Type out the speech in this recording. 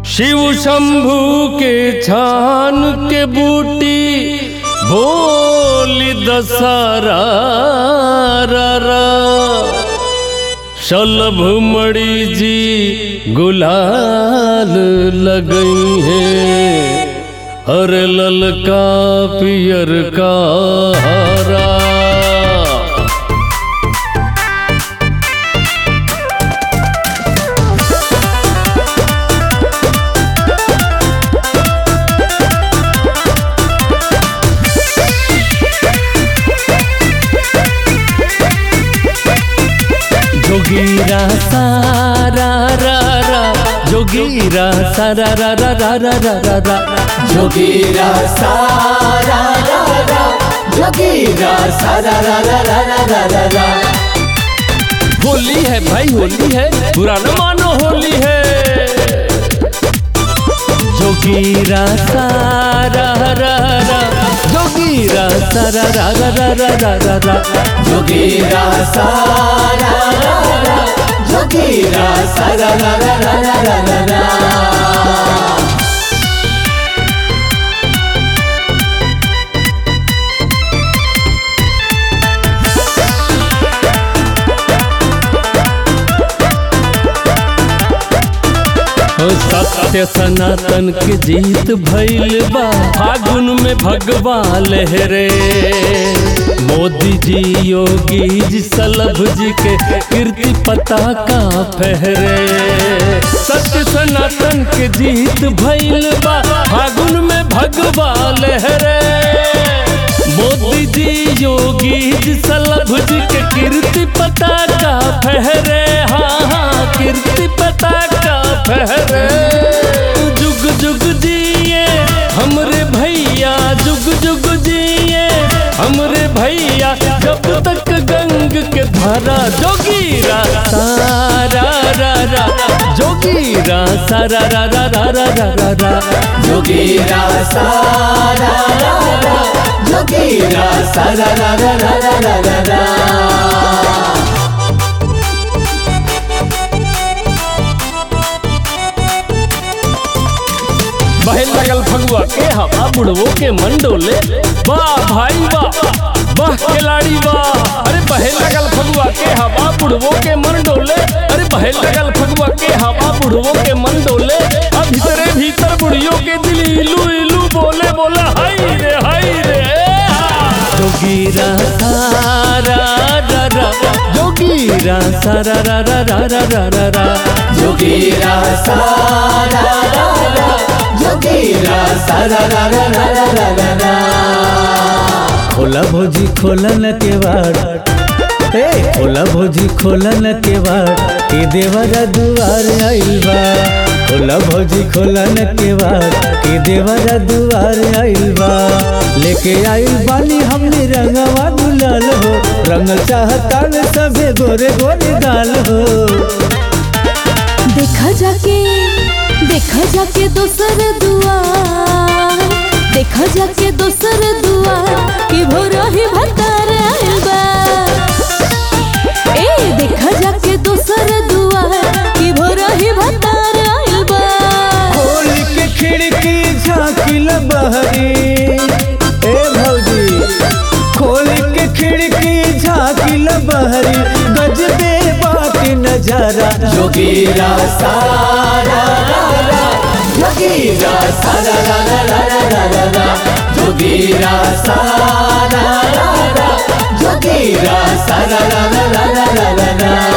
शिव शंभू के छान के बूटी बोली दशहरा रा रा। शलभ मणि जी गुलाल लगई है अरे ललका पियर का हरा जोगीरा सारा रा रा जोगीरा सारा रा रा रा रा रा रा रा जोगीरा सारा रा रा जोगीरा सारा रा रा रा रा रा रा रा होली है भाई होली है बुरा न मानो होली है जोगीरा सारा रा रा जोगीरा सारा रा रा रा रा रा रा रा जोगीरा सारा रा रा जोगीरा सारा रा रा रा रा रा रा रा ओ सत्य सनातन के जीत भइल बा फागुन में भगवा लहरे मोदी जी योगी जी सलभ जी के कीर्ति पताका फहरे सत्य सनातन के जीत भइल बा फागुन में भगवा लहरे मोदी जी योगी जी सलभ जी के कीर्ति पताका फहरे हाँ हाँ कीर्ति पताका फहरे जुग जुग जिए हमरे भैया जुग जुग जिए हमरे भैया जब तक गंग के धारा जोगीरा सारा रा रा जोगीरा सारा रा रा रा रा रा रा रा जोगीरा सारा रा रा जोगीरा सारा रा रा रा रा रा रा रा बहन लगल फगुआ के हवा बुढ़वो के मंडोले वाह भाई वाह वाह खिलाड़ी वाह अरे बहन लगल फगुआ के हवा बुढ़वो के मंडोले अरे बहन लगल फगुआ के हवा बुढ़वो के मंडोले अब भीतरे भीतर बुढ़ियों के दिल इलू इलू बोले बोला हाय रे हाय रे जोगीरा सारा रा रा जोगीरा सारा रा रा रा रा रा रा रा जोगीरा सारा रा रा जोगीरा सारा रा रा रा रा रा रा रा खोला भोजी खोला न केवाड़ ए खोला भोजी खोला न केवाड़ के देवरा दुआर आइल बा खोला भोजी खोला न केवाड़ के देवरा दुआर आइल बा लेके आइल बानी हमने रंगवा गुलाल हो रंग चाहता में सभे गोरे गोरे गाल हो देखा जाके देखा जाके दोसर दुआर देखा जाके दोसर दुआर कि भोरही भतार आइल बा ए देखा जाके दोसर दुआर कि भोरही भतार आइल बा खोल के खिड़की झाँकिल बहरी ए भौजी खोल के खिड़की झाँकिल बहरी गजबे बाकी नजारा जोगीरा सारा रा रा जोगीरा सारा रा रा रा रा रा रा रा जोगीरा सारा रा रा जोगीरा सारा रा रा रा रा रा रा रा